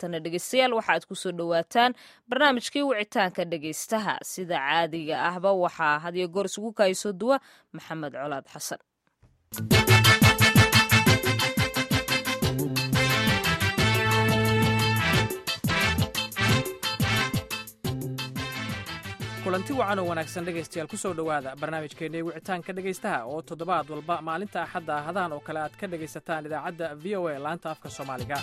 haatana dhegeystayaal waxaaad kusoo dhowaataan barnaamijkii wicitaanka dhegeystaha sida caadiga ahba waxaa hadiyo goor isugu kaayso duwa maxamed colaad xasan kulanti wacan oo wanaagsan dhegaystayaal ku soo dhowaada barnaamijkeennii wicitaanka dhegaystaha oo toddobaad walba maalinta axadda ahadahan oo kale aad ka dhegaysataan idaacadda v o a laanta afka soomaaliga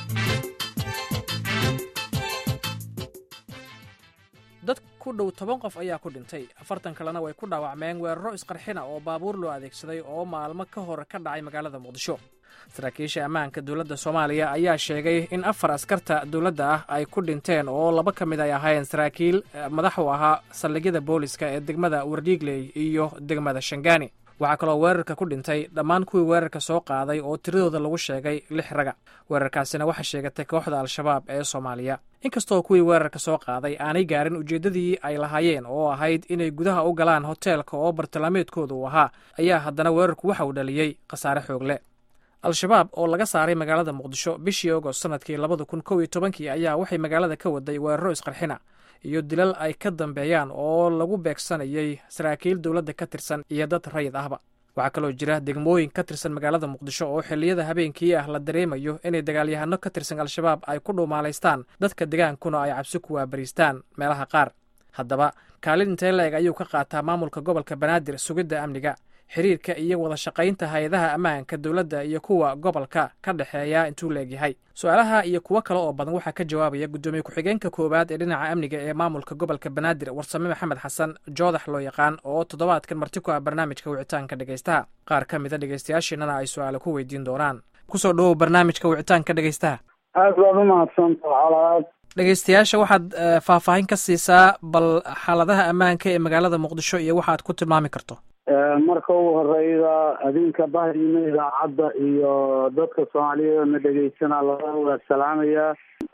dad ku dhow toban qof ayaa ku dhintay afartan kalena way ku dhaawacmeen weeraro isqarxina oo baabuur loo adeegsaday oo maalmo ka hor ka dhacay magaalada muqdisho saraakiisha ammaanka dowladda soomaaliya ayaa sheegay in afar askarta dowladda ah ay ku dhinteen oo laba ka mid ay ahaayeen saraakiil madax u ahaa saldhigyada booliska ee degmada wardhiigley iyo degmada shangaani waxaa kaloo weerarka ku dhintay dhammaan kuwii weerarka soo qaaday oo tiradooda lagu sheegay lix raga weerarkaasina waxaa sheegatay kooxda al-shabaab ee soomaaliya inkastoo kuwii weerarka soo qaaday aanay gaarin ujeeddadii ay lahaayeen oo ahayd inay gudaha u galaan hoteelka oo bartilmaameedkooda uu ahaa ayaa haddana weerarku waxa uu dhaliyey khasaare xoogle al-shabaab oo laga saaray magaalada muqdisho bishii agost sanadkii labada kun kow iyo tobankii ayaa waxay magaalada ka waday weeraro isqarxina iyo dilal ay ka dambeeyaan oo lagu beegsanayay saraakiil dowladda ka tirsan iyo dad rayid ahba waxaa kaloo jira degmooyin ka tirsan magaalada muqdisho oo xilliyada habeenkii ah la dareemayo inay dagaalyahano ka tirsan al-shabaab ay ku dhuumaalaystaan dadka degaankuna ay cabsi ku waabariistaan meelaha qaar haddaba kaalin intee la-eg ayuu ka qaataa maamulka gobolka banaadir sugidda amniga xiriirka iyo wada shaqaynta hay-adaha ammaanka dowladda iyo kuwa gobolka ka dhexeeya intuu leegyahay su-aalaha iyo kuwo kale oo badan waxaa ka jawaabaya guddoomiye ku-xigeenka koowaad ee dhinaca amniga ee maamulka gobolka banaadir warsame maxamed xasan joodax loo yaqaan oo toddobaadkan marti ku ah barnaamijka wicitaanka dhegaystaha qaar ka mida dhegaystayaashiinana ay su-aale ku weydiin doonaan kusoo dhowow barnaamijka wicitaanka dhegaystaha aad baad umahadsanta xalaad dhegaystayaasha waxaad faahfaahin ka siisaa bal xaaladaha ammaanka ee magaalada muqdisho iyo waxaad ku tilmaami karto marka ugu horeyda adinka bahdiina idaacadda iyo dadka soomaaliyeed oo na dhegeysana labada waa salaamaya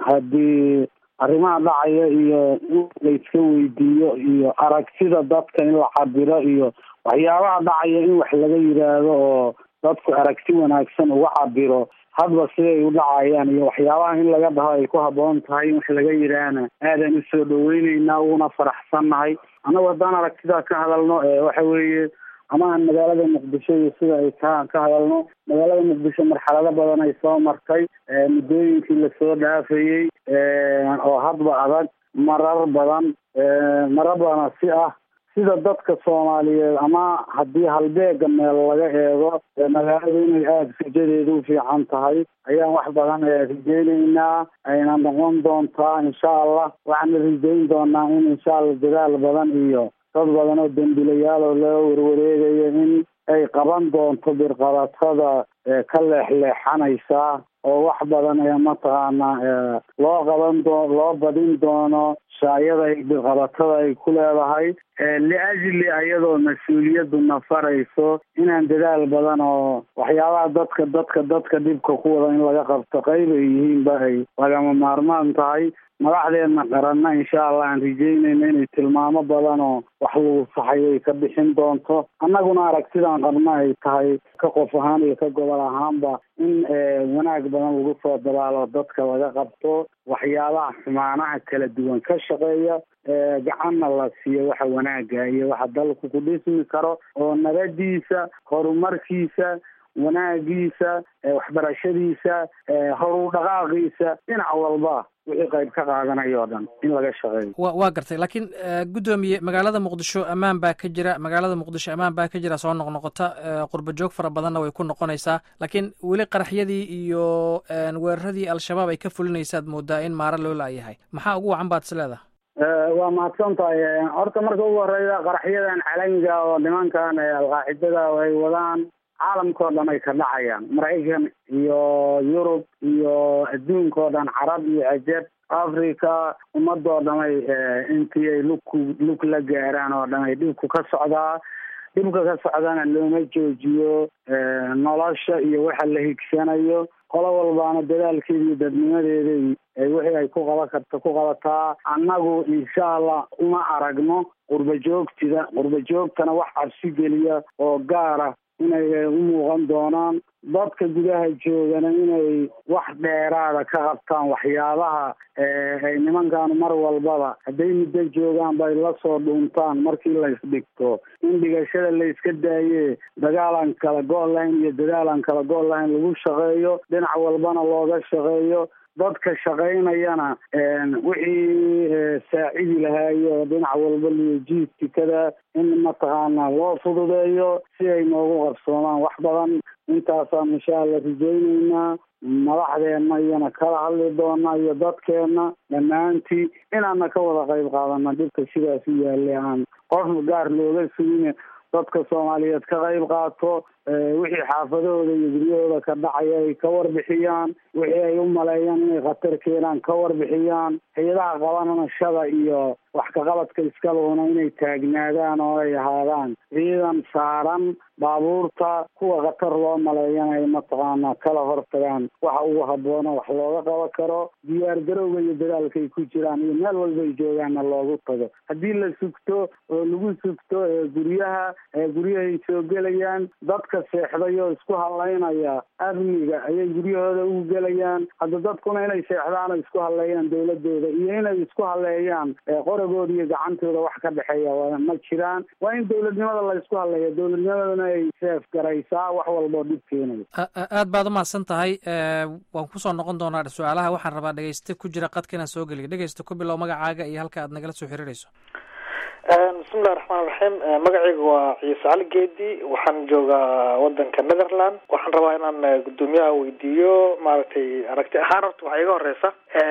haddii arrimaha dhacaya iyo in layska weydiiyo iyo aragtida dadka in la cabiro iyo waxyaabaha dhacaya in wax laga yidhaahdo oo dadku aragti wanaagsan uga cabiro hadba siday u dhacayaan iyo waxyaabaha in laga dhaho ay ku habboon tahay in wax laga yidhaahna aadan usoo dhaweyneynaa uguna faraxsannahay annagu haddaan aragtidaa ka hadalno waxa weeye ama aan magaalada muqdisho iyo sida ay ka ka hadalno magaalada muqdisho marxalado badan ay soo martay muddooyinkii lasoo dhaafayey oo hadba adag marar badan marar badana si ah sida dadka soomaaliyeed ama haddii halbeega meel laga eego magaalada inay aada rajadeedu u fiican tahay ayaan wax badan rajeyneynaa ayna noqon doontaa insha allah waxaana rajeyn doonaa in insha allah dadaal badan iyo dad badan oo dembilayaal oo loo warwareegayo in ay qaban doonto birqabatada ka leexleexanaysa oo wax badan ee mataqaana loo qaban doo loo badin doono shaayada ay birqabatada ay ku leedahay liajli ayadoo mas-uuliyaddu nafarayso inaan dadaal badan oo waxyaabaha dadka dadka dadka dhibka ku wada in laga qabto qayb ay yihiinba ay lagama maarmaan tahay madaxdeedna qaranna insha allah aan rajeynayna inay tilmaamo badan oo wax lagu saxay ay ka bixin doonto annaguna aragtidaan qabna ay tahay ka qof ahaan iyo ka gobol ahaanba in wanaag badan lagu soo dabaalo dadka laga qabto waxyaabaha xumaanaha kala duwan ka shaqeeya gacanna la siiyo waxa wanaaga iyo waxa dalku ku dhismi karo oo nabadiisa horumarkiisa wanaagiisa waxbarashadiisa horu dhaqaaqiisa dhinac walba wixii qayb ka qaadanayo o dhan in laga shaqeeyo wa waa gartay laakiin guddoomiye magaalada muqdisho ammaan baa ka jira magaalada muqdisho ammaan baa ka jira soo noqnoqota qurba joog fara badanna way ku noqonaysaa laakiin weli qaraxyadii iyo weeraradii al-shabaab ay ka fulinaysaad moodaa in maaro loo laayahay maxaa ugu wacan baad is leedahay waa mahadsan tahay horta marka ugu horeyda qaraxyadan calamiga oo nimankan alqaacidada ay wadaan caalamka o dhan ay ka dhacayaan maraykan iyo yurub iyo adduunka oo dhan carab iyo cajab africa ummadoo dhan ay intii ay lugku lug la gaaraan oo dhan ay dhibku ka socdaa dhibka ka socdana looma joojiyo nolosha iyo waxa la higsanayo qolo walbaana dadaalkeeda iyo dadnimadeeda wixii ay ku qaban karta ku qabataa annagu insha allah uma aragno qurba joogtida qurba joogtana wax cabsi geliya oo gaara inay u muuqan doonaan dadka gudaha joogana inay wax dheeraada ka qabtaan waxyaabaha ay nimankaanu mar walbaba hadday muddo joogaan bay la soo dhuuntaan markii la isdhigto in dhigashada la iska daaye dagaalan kala go' lahayn iyo dadaalan kala go' lahayn lagu shaqeeyo dhinac walbana looga shaqeeyo dadka shaqaynayana wixii saacidi lahaayo dhinac walba liyojiistikada in mataqaana loo fududeeyo si ay noogu qabsoomaan wax badan intaasaan insha alla rajayneynaa madaxdeenna iyana kala hadli doona iyo dadkeenna dhammaantii inaana ka wada qayb qaadana dhibka sidaas u yaallay aan qof gaar looga sugin dadka soomaaliyeed ka qayb qaato wixii xaafadahooda iyo guryahooda ka dhacaya ay ka warbixiyaan wixii ay u maleeyaan inay khatar keenaan ka warbixiyaan hay-adaha qabanashada iyo wax kaqabadka iskaluuna inay taagnaadaan oo ay ahaadaan ciidan saaran baabuurta kuwa khatar loo maleeyana ay mataqaana kala hortagaan waxa ugu habboona wax looga qaban karo diyaar garowga iyo dadaalkaay ku jiraan iyo meel walbay joogaanna loogu tago haddii la sugto oo lagu sugto guryaha guryahay soo gelayaan dadka seexday oo isku hadlaynaya amniga ayay guryahooda ugu gelayaan hadda dadkuna inay seexdaan oo isku hadleeyaan dawladooda iyo inay isku hadleeyaan qoragooda iyo gacantooda wax ka dhexeeya ma jiraan waa in dawladnimada la isku hadleeya dawladnimadana ay seef garaysaa wax walboo dhib keenaya aad baad umahadsan tahay waan kusoo noqon doonaa su-aalaha waxaan rabaa dhegeyste ku jira qadka inaan soo geliyo dhegeysta ku bilow magacaaga iyo halka aad nagala soo xiriirayso bismillahi raxmaan raxiim magacayga waa ciise cali geedi waxaan joogaa wadanka netherland waxaan rabaa inaan guddoomiyaha weydiiyo maaragtay aragti ahaan horta waxaa iga horeysa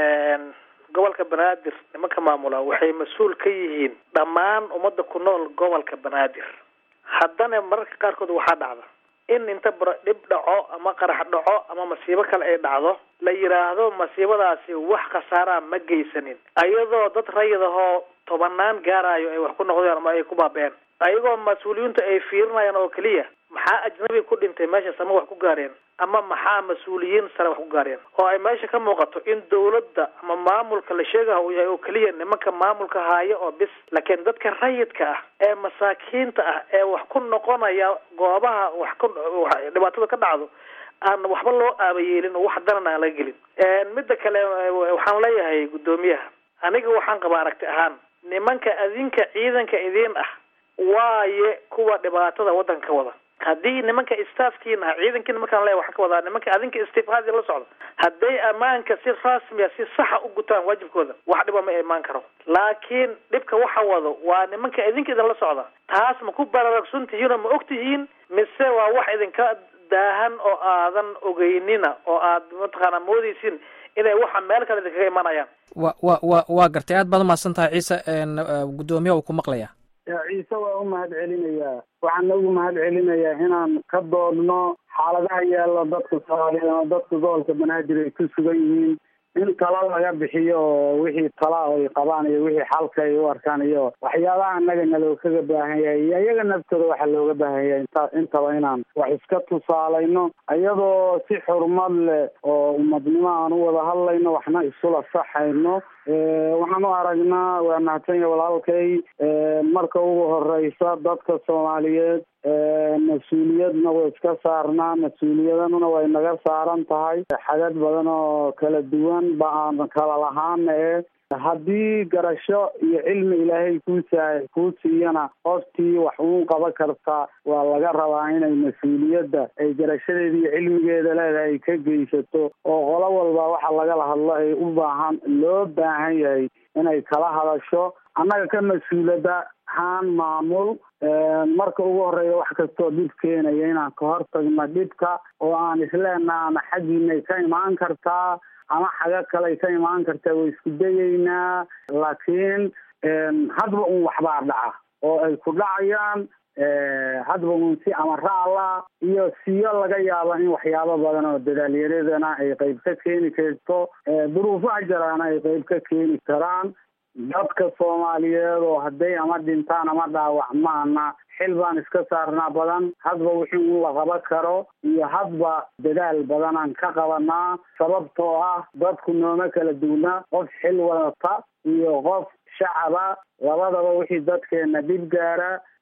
gobolka banaadir nimanka maamula waxay mas-uul ka yihiin dhammaan ummadda ku nool gobolka banaadir haddana mararka qaarkood waxaa dhacda in inta dhib dhaco ama qarax dhaco ama masiibo kale ay dhacdo la yidhaahdo masiibadaasi wax khasaaraa ma geysanin ayadoo dad rayid ahoo tobanaan gaarayo ay wax ku noqdeen ama ay ku baaba-een ayagoo mas-uuliyiintu ay fiirinayaan oo keliya maxaa ajnabi ku dhintay meeshaas ama wax ku gaareen ama maxaa mas-uuliyiin sare wax ku gaareen oo ay meesha ka muuqato in dawladda ama maamulka la sheegaha uu yahay oo keliya nimanka maamulka haayo oo bis laakiin dadka rayidka ah ee masaakiinta ah ee wax ku noqonaya goobaha wax ku dhibaatada ka dhacdo aan waxba loo aabayeelin oo wax daran aan laga gelin midda kale waxaan leeyahay guddoomiyaha aniga waxaan qabaa aragti ahaan nimanka adinka ciidanka idiin ah waaye kuwa dhibaatada waddanka wada haddii nimanka staafkiina ah ciidankiina markaan leeya waxaan ka wadaa nimanka adinka istifaadi la socda hadday ammaanka si rasmiya si saxa u gutaan waajibkooda wax dhiba ma imaan karo laakiin dhibka waxa wado waa nimanka idinka idin la socda taas ma ku baraarugsan tihiinoo ma og tihiin mise waa wax idinka daahan oo aadan ogeynina oo aad mataqaana moodeysin inay waxa meel kale idinkaga imanayaan wa wa wa waa gartay aad baad umahadsan tahay ciise guddoomiyaha uu ku maqlaya ciise waa u mahad celinayaa waxaana ugu mahad celinayaa inaan ka doodno xaaladaha yaalla dadka soomaaliyeed ama dadka gobolka banaadir ay ku sugan yihiin in tala laga bixiyo oo wixii tala ay qabaan iyo wixii xalka ay u arkaan iyo waxyaabaha annaga naloo kaga baahan yahay iyo iyaga naftooda waxaa looga baahan yahay inta intaba inaan wax iska tusaalayno iyadoo si xurmad leh oo ummadnimo aan u wada hadlayno waxna isula saxayno waxaan u aragnaa waa mahadsanya walaalkay marka ugu horeysa dadka soomaaliyeed mas-uuliyadna way iska saarnaa mas-uuliyadana way naga saaran tahay xagad badan oo kala duwan ba aan kala lahaana e haddii garasho iyo cilmi ilaahay kuusa kuu siiyana qoftii wax uun qaban karta waa laga rabaa inay mas-uuliyadda ay garashadeeda iyo cilmigeeda leedahay ay ka geysato oo qolo walba waxa lagala hadlo ay u baahan loo baahan yahay inay kala hadasho annaga ka mas-uulada haan maamul marka ugu horeeya wax kastoo dhib keenaya inaan ka hortagno dhibka oo aan isleenaha ama xaggiinay ka imaan kartaa ama xaga kaley ka imaan kartaa way isku dayeynaa laakiin hadba un waxbaa dhaca oo ay ku dhacayaan hadba un si amaraala iyo siyo laga yaabo in waxyaabo badan oo dadaalyaradana ay qeyb ka keeni karto duruufaha jaraana ay qeyb ka keeni karaan dadka soomaaliyeed oo hadday ama dhintaan ama dhaawacmaana xil baan iska saarnaa badan hadba wixii un la qaban karo iyo hadba dadaal badanaan ka qabanaa sababtoo ah dadku nooma kala duwnaa qof xil wadata iyo qof shacaba labadaba wixii dadkeena dhib gaara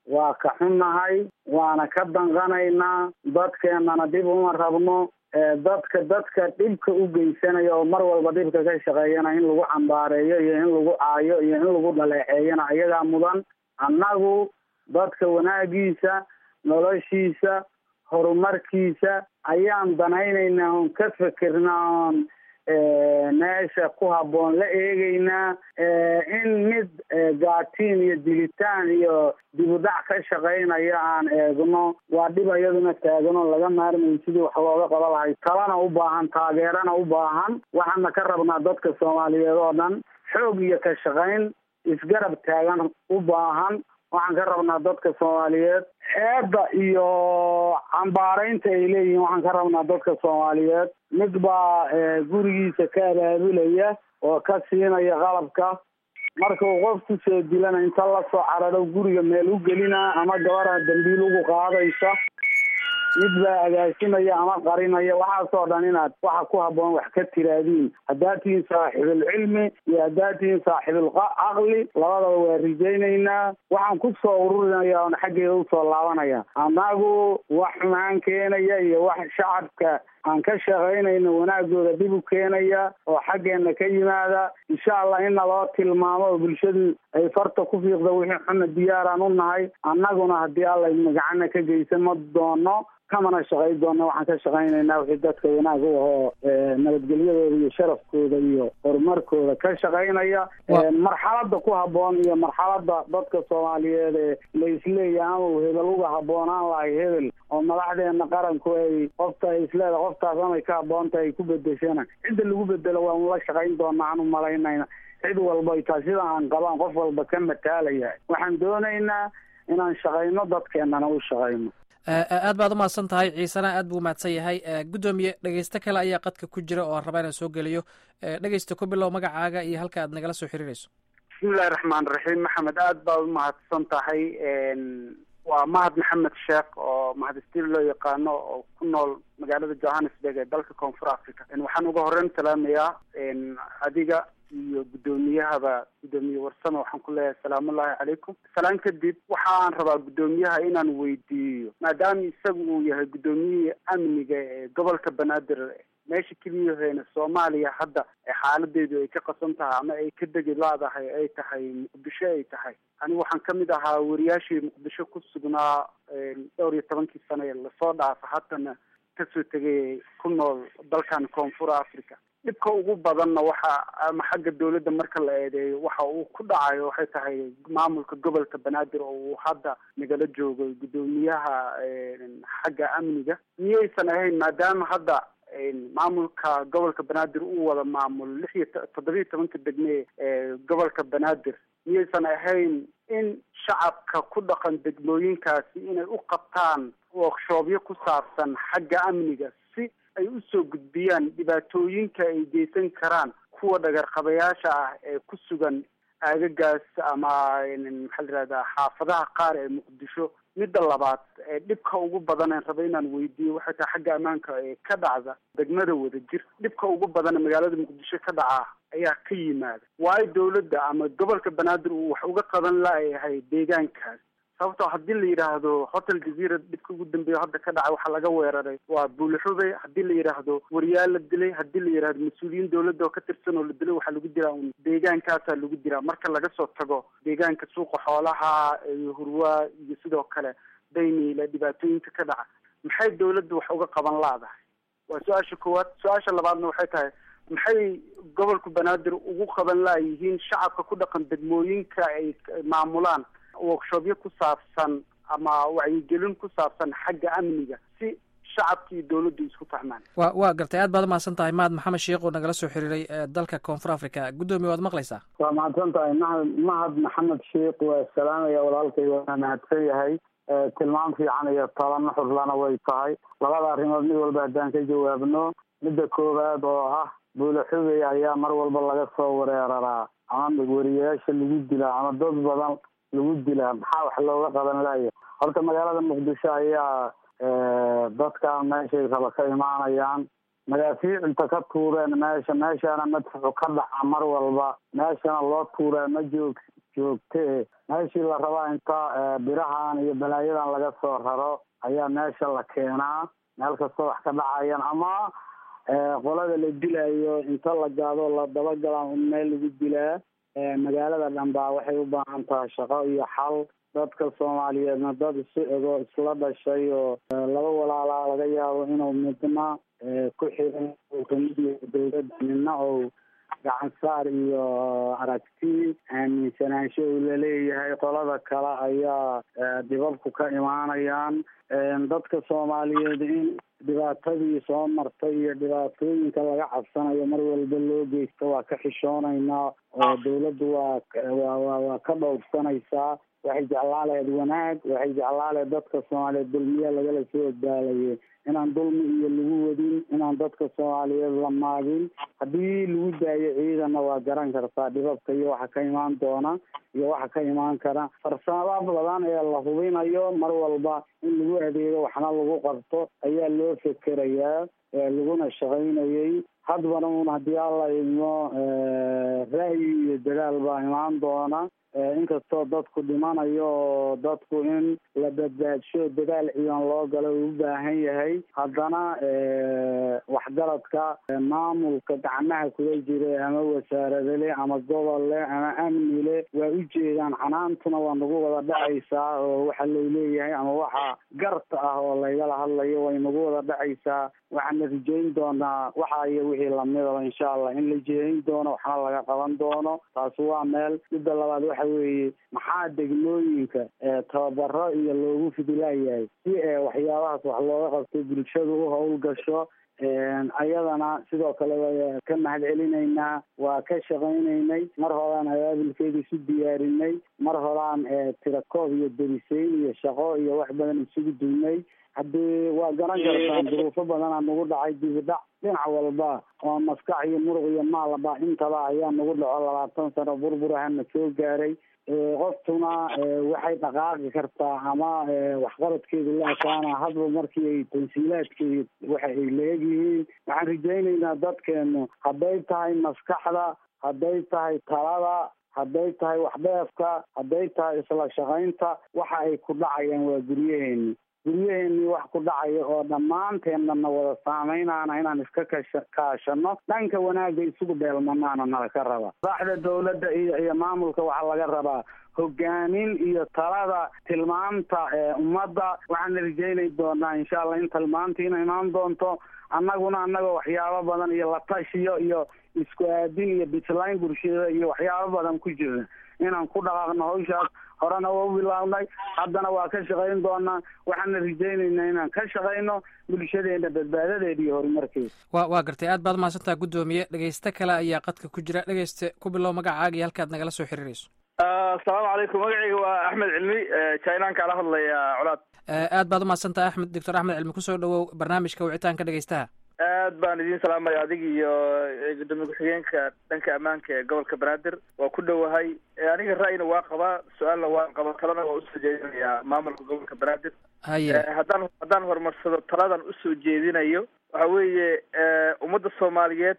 waa ka xunnahay waana ka danqanaynaa dadkeennana dhib uma rabno dadka dadka dhibka u geysanaya oo mar walba dhibka ka shaqeeyana in lagu cambaareeyo iyo in lagu caayo iyo in lagu dhaleeceeyana ayagaa mudan annagu dadka wanaagiisa noloshiisa horumarkiisa ayaan danaynaynaa oon ka fikirnaa oon meesha ku habboon la eegeynaa in mid gaatiin iyo dilitaan iyo dibudhac ka shaqaynaya aan eegno waa dhib iyaduna taagano laga maarmayo sidii wax looga qaba lahay talana u baahan taageerana u baahan waxaana ka rabnaa dadka soomaaliyeed oo dhan xoog iyo ka shaqayn isgarab taagan u baahan waxaan ka rabnaa dadka soomaaliyeed xeedda iyo cambaaraynta ay leeyihiin waxaan ka rabnaa dadka soomaaliyeed mid baa gurigiisa ka abaabulaya oo ka siinaya qalabka marka uu qof kusoo dilana inta lasoo cararo guriga meel u gelina ama gabadha dambiil ugu qaadaysa mid baa agaasimaya ama qarinaya waxaasoo dhan inaad waxa ku habboon wax ka tiraadiin haddaad tihiin saaxiibulcilmi iyo haddaad tihiin saaxiibulcaqli labadaba waa rijaynaynaa waxaan ku soo ururinaya oon xaggeeda usoo laabanaya annagu wax xumaan keenaya iyo wax shacabka aan ka shaqaynayno wanaagooda dhib u keenaya oo xaggeena ka yimaada insha allah in naloo tilmaamo oo bulshadu ay farta ku fiiqda wixii xuna diyaaraan u nahay annaguna haddii alla idna gacana ka geysan ma doono kamana shaqay doona waxaan ka shaqaynaynaa wixii dadka wanaag u ahoo nabadgelyadooda iyo sharafkooda iyo horumarkooda ka shaqaynaya marxalada ku habboon iyo marxalada dadka soomaaliyeed ee la isleeya ama hebel uga habboonaan lahay hebel oo madaxdeena qaranku ay qofta ay isleeda qoftaas amay ka habboonta ay ku bedeshana cidda lagu bedelo waan la shaqayn doonaa aan u malaynayna cid walba taa sida aan qabaan qof walba ka mataalaya waxaan doonaynaa inaan shaqayno dadkeenana u shaqayno aad baad umahadsan tahay ciisena aad buu umahadsan yahay guddoomiye dhegeysto kale ayaa qadka ku jira oo aan rabaa inaan soo geliyo dhegeysta ku bilow magacaaga iyo halka aad nagala soo xiriirayso bismillahi raxmaan raxiim maxamed aad baad umahadsan tahay waa mahad maxamed sheekh oo mahadistiin loo yaqaano oo ku nool magaalada johannesburg ee dalka koonfur africa waxaan uga horeyn salaamayaa adiga iyo guddoomiyahaba guddoomiye warsame waxaan ku leeyahay salaamullahi calaykum salaan kadib waxaan rabaa guddoomiyaha inaan weydiiyo maadaama isagu uu yahay guddoomiyihii amniga ee gobolka banaadir meesha keliyaheena soomaaliya hadda xaaladeedu ay ka qasan tahay ama ay ka degi laadahay ay tahay muqdisho ay tahay anigu waxaan kamid ahaa wariyaashii muqdisho ku sugnaa dhowr iyo tobankii sane lasoo dhaafa haddana kasoo tegay ku nool dalkan koonfur africa dhibka ugu badanna waxa ama xagga dawladda marka la eedeeyo waxa uu ku dhacayo waxay tahay maamulka gobolka banaadir oo uu hadda nagala joogo guddoomiyaha xagga amniga miyaysan ahayn maadaama hadda maamulka gobolka banaadir uu wada maamulo lix iyo toddobiyo tobanka degme ee gobolka banaadir miyaysan ahayn in shacabka ku dhaqan degmooyinkaasi inay u qabtaan workshoobyo ku saabsan xagga amniga si ay usoo gudbiyaan dhibaatooyinka ay geysan karaan kuwa dhagarqabayaasha ah ee ku sugan aagagaas ama maxaa la yihahdaa xaafadaha qaar ee muqdisho midda labaad ee dhibka ugu badan aan raba inaan weydiiyo waxay tahay xagga ammaanka ee ka dhacda degmada wada jir dhibka ugu badan magaalada muqdisho ka dhaca ayaa ka yimaada waayo dawladda ama gobolka banaadir uu wax uga qaban laayahay deegaankaas sababtoo haddii la yidhaahdo hotel jazeera dhibka ugu dambeeya hadda ka dhacay waxaa laga weeraray waa buulixubey haddii la yidhaahdo wariyaal la dilay haddii la yidhahdo mas-uuliyiin dawladda oo ka tirsan oo la dilay waxaa lagu diraa un deegaankaasaa lagu diraa marka laga soo tago deegaanka suuqa xoolaha iyo hurwaa iyo sidoo kale dayniila dhibaatooyinka ka dhaca maxay dawladda wax uga qaban laadahay waa su-aasha koowaad su-aasha labaadna waxay tahay maxay gobolka banaadir ugu qaban laayihiin shacabka ku dhaqan degmooyinka ay maamulaan workshopyo ku saabsan ama wacyigelin ku saabsan xagga amniga si shacabka iyo dawladdu isku fahmaan wa waa gartay aad baad umahadsan tahay mahad maxamed sheekh oo nagala soo xiriiray dalka koonfur africa guddoomiye waad maqlaysaa waa mahadsan tahay mahad mahad maxamed sheekh waa salaamaya walaalkay waana mahadsan yahay tilmaam fiican iyo talano xurlana way tahay labada arrimood mid walba haddaan ka jawaabno midda koowaad oo ah buulaxubey ayaa mar walba laga soo wereeraraa ama wariyayaasha lagu dilaa ama dad badan lagu dilaa maxaa wax looga qaban laaya horta magaalada muqdisho ayaa dadkan meeshay raba ka imaanayaan madaafiic inta ka tuureen meesha meeshaana madfuxu ka dhaca mar walba meeshana loo tuuraa ma joog joogtee meeshii la rabaa inta birahan iyo balaayadan laga soo raro ayaa meesha la keenaa meel kastoo wax ka dhacayan ama qolada la dilayo inta la gaado la dabagalaa un meel lagu dilaa magaalada dhan baa waxay u baahan tahay shaqo iyo xal dadka soomaaliyeedna dad isu ego isla dhashay oo laba walaalaa laga yaabo inuu midna ku xiran kamid yahay dawladda midna ou gacan saar iyo aragti aaminsanaansho uu laleeyahay qolada kale ayaa dhibabku ka imaanayaan dadka soomaaliyeed in dhibaatadii soo martay iyo dhibaatooyinka laga cabsanayo mar walba loo geysto waa ka xishoonaynaa oo dawladdu waa waa waa ka dhowrsanaysaa waxay jeclaa lahayd wanaag waxay jeclaa lahayd dadka soomaaliyeed dulmiya lagala soo odbaalayay inaan dulmi iyo lagu wadin inaan dadka soomaaliyeed la maagin haddii lagu daayo ciidanna waa garan kartaa dhibabka iyo waxa ka imaan doona iyo waxa ka imaan kara farsamada badan ee la hubinayo mar walba in lagu adeego waxna lagu qabto ayaa loo fekerayaa laguna shaqaynayay hadbana un haddii alla idmo ra'yi iyo dadaal baa imaan doona inkastoo dadku dhimanayo oo dadku in la badbaadsho dadaal ciidan loo galo uu u baahan yahay haddana waxgaradka maamulka gacmaha kula jira ama wasaaradale ama gobolle ama amnile waa u jeedaan canaantuna waa nagu wada dhacaysaa oo waxa lay leeyahay ama waxa garta ah oo laygala hadlayo way nagu wada dhacaysaa waxaana rijeyn doonaa waxa iyo wixii lamidaba insha allah in la jeerin doono waxna laga qaban doono taasi waa meel midda labaad waxa weeye maxaa degmooyinka tababaro iyo loogu fidilayahay si waxyaabahaas wax looga qabto bulshadu u howlgasho ayadana sidoo kale waa ka mahad celinaynaa waa ka shaqaynaynay mar horaan abaabilkeeda isu diyaarinay mar horaan tirakoob iyo deriseyn iyo shaqo iyo wax badan isugu duynay haddii waa garan kartaan duruufo badanaa nagu dhacay dibidhac dhinac walba oo maskax iyo muruq iyo maalba intaba ayaa nagu dhaco labaatan sano burburahana soo gaaray qoftuna waxay dhaqaaqi kartaa ama waxqabadkeedu la ekaana hadba markii ay tansiilaadkeedi waxa ay leegyihiin waxaan rajaynaynaa dadkeenu hadday tahay maskaxda hadday tahay talada hadday tahay waxdheefka hadday tahay isla shaqaynta waxa ay ku dhacayaan waa guryaheeni guryaheennii wax ku dhacaya oo dhammaanteennana wada saameynaana inaan iska kasha kaashano dhanka wanaagga isugu dheelmanaana nala ka raba saaxda dawladda iyo iyo maamulka waxaa laga rabaa hogaamin iyo talada tilmaamta ummadda waxaana rajeynay doonaa insha allah in tilmaantiina imaan doonto annaguna annagoo waxyaabo badan iyo latashiyo iyo isku aadin iyo bislayn bulshada iyo waxyaabo badan ku jira inaan ku dhaqaaqno hawshaas horena waa u bilaabnay haddana waa ka shaqayn doonaa waxaana rajaynaynaa inaan ka shaqayno bulshadeena badbaadadeeda iyo horumarkeeda wa waa gartay aad baad mahadsantaha guddoomiye dhegeyste kale ayaa qadka ku jira dhegeyste ku bilow magacaaga iyo halkaad nagala soo xiriirayso asalaamu calaykum magacayga waa axmed cilmi jainaan kaala hadlaya colaad aad baad umahadsantaha axmed doctor axmed cilmi kusoo dhawow barnaamijka wicitaanka dhegeystaha aad baan idiin salaamaya adig iyo gudoomiye ku-xigeenka dhanka ammaanka ee gobolka banaadir waa ku dhowahay aniga ra'yina waa qabaa su-aalna waan qabaa talana waa usoo jeedinayaa maamulka gobolka banaadir haye haddaan haddaan horumarsado taladan usoo jeedinayo waxa weeye ummadda soomaaliyeed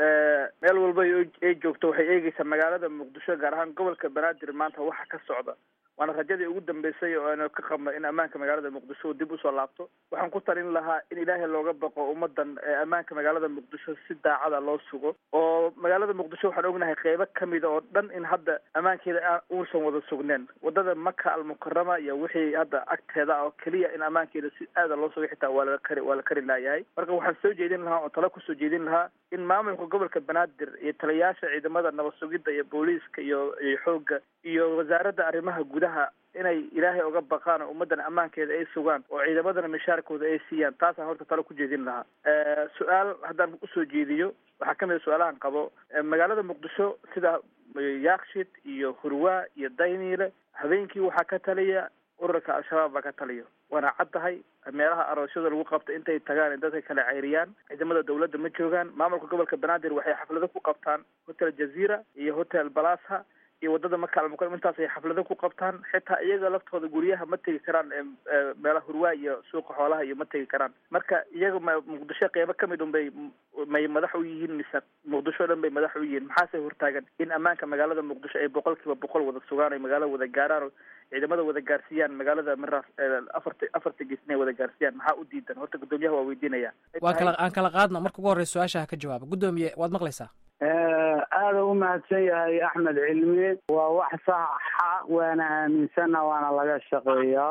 meel walba ay joogto waxay eegeysaa magaalada muqdisho gaar ahaan gobolka banaadir maanta waxa ka socda waana rajadii ugu dambeysay oo aynu ka qabno in ammaanka magaalada muqdisho dib usoo laabto waxaan ku talin lahaa in ilaahay looga baqo ummadan ammaanka magaalada muqdisho si daacada loo sugo oo magaalada muqdisho waxaan ognahay qeybo kamida oo dhan in hadda ammaankeeda uusan wada sugneen wadada maka almukarama iyo wixii hadda agteeda oo keliya in ammaankeeda si aada loo sugo xitaa waa la kari waa la kari laayahay marka waxaan soo jeedin lahaa oo talo kusoo jeedin lahaa in maamulka gobolka banaadir iyo taliyayaasha ciidamada nabad sugidda iyo booliiska iyo iyo xoogga iyo wasaaradda arrimaha gudaha inay ilaahay oga baqaan oo ummaddan ammaankeeda ay sugaan oo ciidamadana mishaarkooda ay siiyaan taasaan horta talo ku jeedin lahaa su-aal haddaan usoo jeediyo waxaa kamid a su-aalahan qabo magaalada muqdisho sida yaakshid iyo hurwaa iyo dayniile habeenkii waxaa ka taliya ururka al-shabaab baa ka taliya waana cad tahay meelaha aroosyada lagu qabta intay tagaan in dadka kala ceyriyaan ciidamada dawladda ma joogaan maamulka gobolka banaadir waxay xaflado ku qabtaan hotel jazeera iyo hotel balasa iyo wadada maka almukaram intaas ay xaflado ku qabtaan xitaa iyaga laftooda guryaha ma tegi karaan meelaha hurwaa iyo suuqa xoolaha iyo ma tegi karaan marka iyaga ma muqdisho qeybo kamid un bay may madax u yihiin mise muqdisho o dhan bay madax u yihiin maxaase hortaagan in ammaanka magaalada muqdisho ay boqol kiiba boqol wada sugaan ay magaalada wada gaaraan oo ciidamada wada gaarsiiyaan magaalada maraas afarta afarta gees inay wada gaarsiiyaan maxaa u diidan horta guddoomiyaha waa weydiinaya waa kala aan kala qaadno marka ugu horreysa su-aasha ha ka jawaaba guddoomiye waad maqlaysaa aada u mahadsan yahay axmed cilmi waa wax saxa waana aaminsana waana laga shaqeeyaa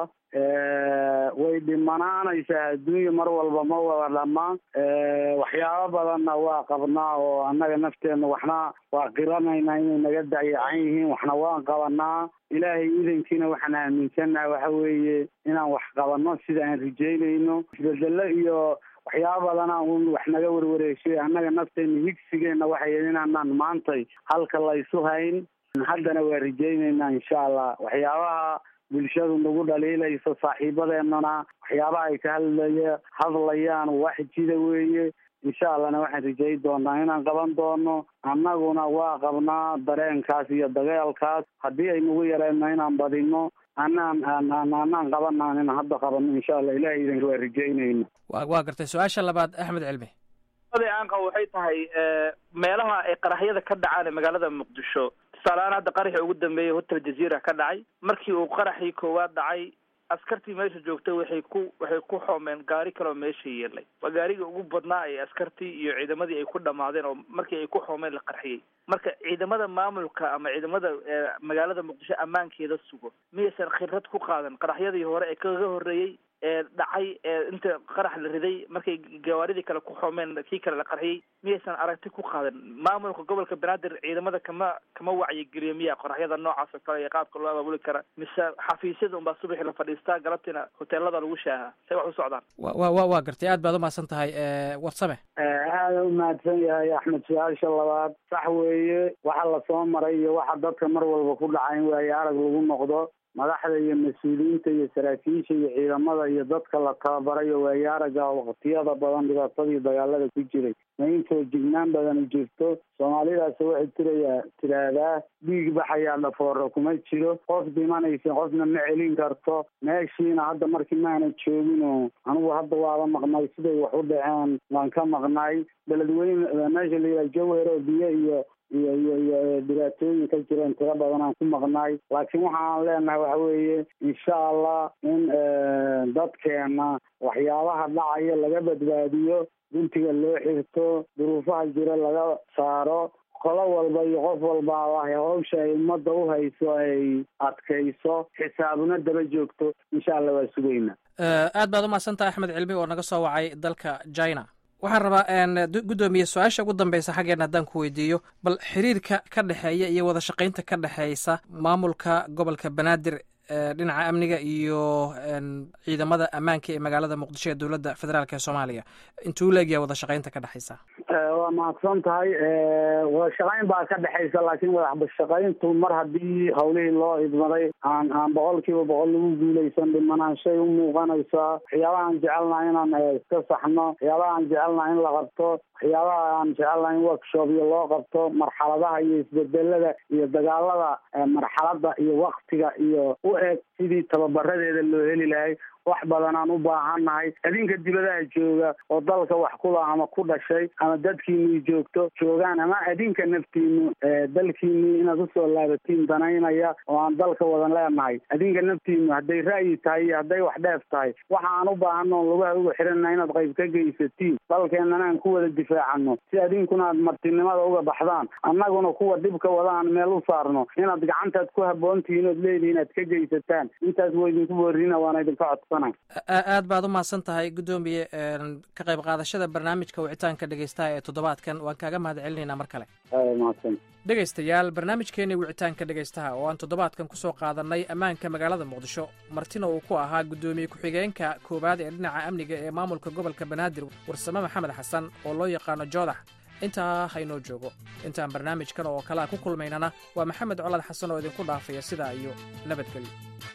way dhimanaanaysaa adduunya mar walba ma wada dhamaan waxyaabo badanna waa qabnaa oo annaga nafteenna waxna waa qiranaynaa inay naga dayacan yihiin waxna waan qabanaa ilaahay idankiina waxaan aaminsannaha waxa weeye inaan wax qabanno sida aan rajeynayno isbedelo iyo waxyaaba badana un wax naga warwareegshay annaga nafteena higsigeenna waxay inaanaan maantay halka laysu hayn haddana waa rajaynaynaa insha allah waxyaabaha bulshadu nagu dhaliilayso saaxiibadeennana waxyaabaha ay ka hadlaya hadlayaan wax jida weeye insha allahna waxaan rajay doonaa inaan qaban doono annaguna waa qabnaa dareenkaas iyo dagaalkaas haddii ay nagu yareenno inaan badino anaan anaan qabanaan in hadda qabano insha allah ilahay idanka waa rajaynayna wa waa gartay su-aasha labaad axmed cilmi aan qabo waxay tahay meelaha ay qaraxyada ka dhacaan ee magaalada muqdisho tusaaleahaan hadda qaraxii ugu dambeeyey hotel jazeera ka dhacay markii uu qaraxii koowaad dhacay askartii meesha joogtay waxay ku waxay ku xoomeen gaari kaloo meesha yeelay waa gaarigii ugu badnaa ee askartii iyo ciidamadii ay ku dhamaadeen oo markii ay ku xoomeen la qarxiyey marka ciidamada maamulka ama ciidamada magaalada muqdisho ammaankeeda sugo miyaysan khibrad ku qaadan qaraxyadii hore ee kaga horreeyey ee dhacay ee inta qarax la riday markay gawaaridii kale ku xoomeen kii kale la qarxiyey miyaysan aragti ku qaadan maamulka gobolka banaadir ciidamada kama kama wacyigeliyo miya qoraxyada noocaas oo kale iyo qaabka loo abaabuli kara mise xafiisyada unbaa subaxii la fadhiistaa galabtiina hoteelada lagu shaahaa say wax u socdaan wa wa waa gartay aad baad umahadsan tahay warsame aada u mahadsan yahay axmed su-aasha labaad sax weeye waxa lasoo maray iyo waxa dadka mar walba ku dhaca in waayo arag lagu noqdo madaxda iyo mas-uuliyiinta iyo saraakiisha iyo ciidamada iyo dadka la tababarayo waayo araga waqtiyada badan dhibaatadii dagaalada ku jiray ma intoo jignaan badani jirto soomaalidaas waxay tiraya tiraahdaa dhiig baxayaa dhafoora kuma jiro qof dhimanaysa qofna ma celin karto meeshiina hadda markii maana joogino anigu hadda waaba maqnay siday wax u dhaceen waan ka maqnay beledweyne meesha la yidhaha jawher oo biyo iyo iyo iyo iyo dhibaatooyin ka jireen tiro badan aan ku maqnay laakiin waxaan leenahay waxa weeye insha allah in dadkeena waxyaabaha dhacaya laga badbaadiyo guntiga loo xirto duruufaha jira laga saaro qolo walba iyo qof walba hawsha ay ummadda u hayso ay adkayso xisaabna daba joogto insha allah waa sugayna aad baad umahadsantaha axmed cilmi oo naga soo wacay dalka china waxaan rabaa guddoomiye su-aasha ugu dambeysa xaggeena haddaan ku weydiiyo bal xiriirka ka dhexeeya iyo wada shaqaynta ka dhexeysa maamulka gobolka banaadir dhinaca amniga iyo ciidamada ammaanka ee magaalada muqdisho ee dowladda federaalk ee soomaaliya intuu leegyahay wada shaqaynta ka dhexeysa waa mahadsan tahay wada shaqayn baa ka dhexeysa laakiin wadashaqayntu mar haddii hawlihii loo idmaday aan aan boqol kiiba boqol lagu guuleysan dhimanaanshay u muuqanaysaa waxyaabaha aan jecelnaha inaan iska saxno waxyaabaha aan jecelnaha in la qabto waxyaabaha aan jecelnaha in workshopyo loo qabto marxaladaha iyo isbedelada iyo dagaalada marxalada iyo waktiga iyo u eg sidii tababaradeeda loo heli lahay wax badan aan u baahannahay adinka dibadaha jooga oo dalka wax kula ama ku dhashay ama dadkiinii joogto joogaan ama adinka naftiinu dalkiinii inaad usoo laabatiin danaynaya oo aan dalka wadan leenahay adinka naftiinu hadday ra'yi tahay iyo hadday wax dheef tahay waxa aan u baahano on lugaha uga xirana inaad qayb ka geysatiin dalkeenana aan ku wada difaacano si adinkuna aad martinimada uga baxdaan annaguna kuwa dhibka wada aan meel u saarno inaad gacantaad ku haboontihiin ood leedihiin aad ka geysataan intaas waa idinku boorina waana idinka codsan aad baad u mahadsan tahay guddoomiye ka qayb qaadashada barnaamijka wicitaanka dhegeystaha ee toddobaadkan waan kaaga mahad celinaynaa mar kale mahadsan dhegaystayaal barnaamijkeenii wicitaanka dhegaystaha oo aan toddobaadkan ku soo qaadannay ammaanka magaalada muqdisho martina uu ku ahaa guddoomiye ku-xigeenka koowaad ee dhinaca amniga ee maamulka gobolka banaadir warsame maxamed xasan oo loo yaqaano joodax intaa haynoo joogo intaan barnaamijkan oo kalea ku kulmaynana waa maxamed colad xasan oo idinku dhaafaya sidaa iyo nabadgelyo